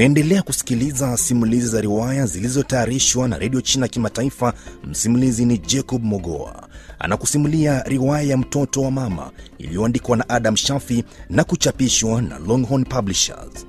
Unaendelea kusikiliza simulizi za riwaya zilizotayarishwa na redio China Kimataifa. Msimulizi ni Jacob Mogoa anakusimulia riwaya ya mtoto wa mama iliyoandikwa na Adam Shafi na kuchapishwa na Longhorn Publishers.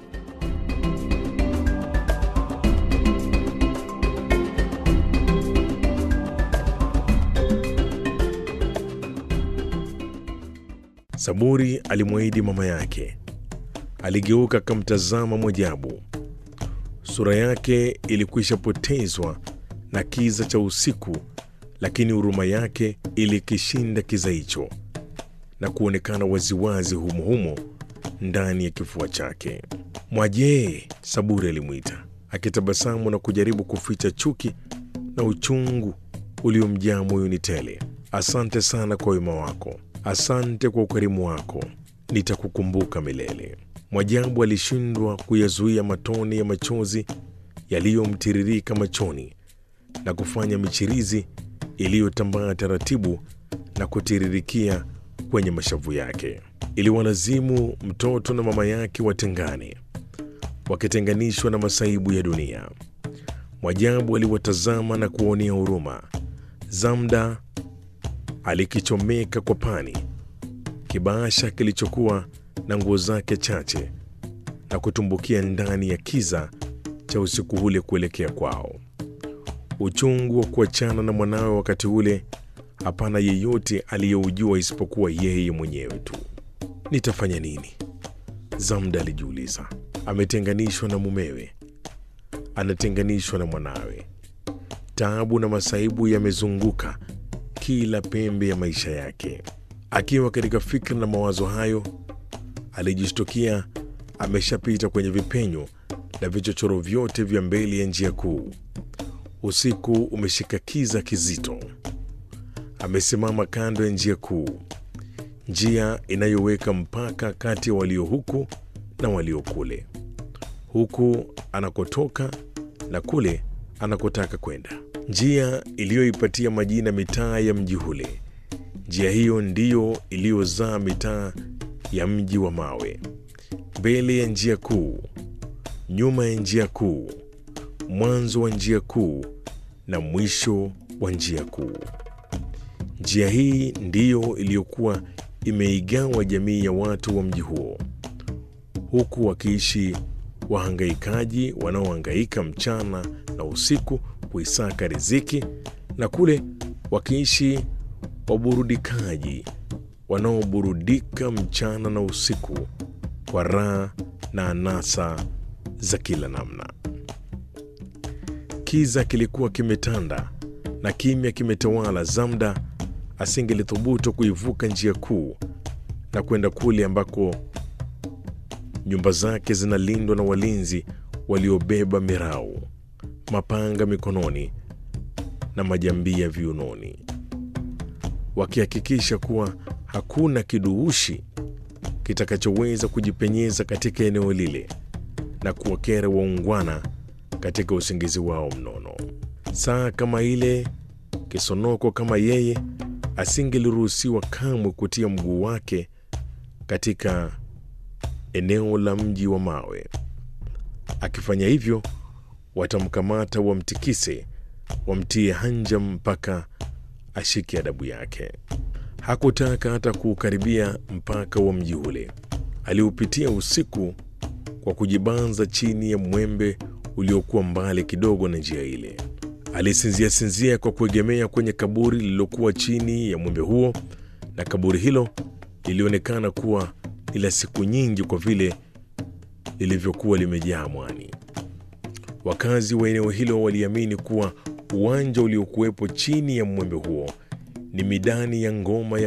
Saburi alimwahidi mama yake. Aligeuka akamtazama Mwajabu. Sura yake ilikwisha potezwa na kiza cha usiku, lakini huruma yake ilikishinda kiza hicho na kuonekana waziwazi humuhumo ndani ya kifua chake. Mwajee, Saburi alimwita akitabasamu na kujaribu kuficha chuki na uchungu uliomjaa moyoni tele. Asante sana kwa wema wako, asante kwa ukarimu wako, nitakukumbuka milele. Mwajabu alishindwa kuyazuia matone ya machozi yaliyomtiririka machoni na kufanya michirizi iliyotambaa taratibu na kutiririkia kwenye mashavu yake. Iliwalazimu mtoto na mama yake watengane, wakitenganishwa na masaibu ya dunia. Mwajabu aliwatazama na kuwaonea huruma. Zamda alikichomeka kwa pani kibaasha kilichokuwa na nguo zake chache na kutumbukia ndani ya kiza cha usiku ule kuelekea kwao. Uchungu wa kuachana na mwanawe wakati ule, hapana yeyote aliyeujua isipokuwa yeye mwenyewe tu. Nitafanya nini? Zamda alijiuliza. Ametenganishwa na mumewe, anatenganishwa na mwanawe. Taabu na masaibu yamezunguka kila pembe ya maisha yake. Akiwa katika fikra na mawazo hayo, alijishtukia ameshapita kwenye vipenyo na vichochoro vyote vya mbele ya njia kuu. Usiku umeshika kiza kizito. Amesimama kando ya njia kuu, njia inayoweka mpaka kati ya walio huku na walio kule, huku anakotoka na kule anakotaka kwenda, njia iliyoipatia majina mitaa ya mji ule. Njia hiyo ndiyo iliyozaa mitaa ya mji wa mawe, mbele ya njia kuu, nyuma ya njia kuu, mwanzo wa njia kuu na mwisho wa njia kuu. Njia hii ndiyo iliyokuwa imeigawa jamii ya watu wa mji huo, huku wakiishi wahangaikaji wanaohangaika mchana na usiku kuisaka riziki, na kule wakiishi waburudikaji wanaoburudika mchana na usiku kwa raha na anasa za kila namna. Kiza kilikuwa kimetanda na kimya kimetawala. Zamda asingelithubutu kuivuka njia kuu na kwenda kule ambako nyumba zake zinalindwa na walinzi waliobeba mirau, mapanga mikononi na majambia viunoni, wakihakikisha kuwa hakuna kiduushi kitakachoweza kujipenyeza katika eneo lile na kuwakera waungwana katika usingizi wao mnono. Saa kama ile, kisonoko kama yeye asingeliruhusiwa kamwe kutia mguu wake katika eneo la mji wa mawe. Akifanya hivyo, watamkamata, wamtikise, wamtie hanja mpaka ashike adabu yake. Hakutaka hata kuukaribia mpaka wa mji ule. Aliupitia usiku kwa kujibanza chini ya mwembe uliokuwa mbali kidogo na njia ile. Alisinzia sinzia kwa kuegemea kwenye kaburi lililokuwa chini ya mwembe huo, na kaburi hilo lilionekana kuwa ni la siku nyingi kwa vile lilivyokuwa limejaa mwani. Wakazi wa eneo hilo waliamini kuwa uwanja uliokuwepo chini ya mwembe huo ni midani ya ngoma ya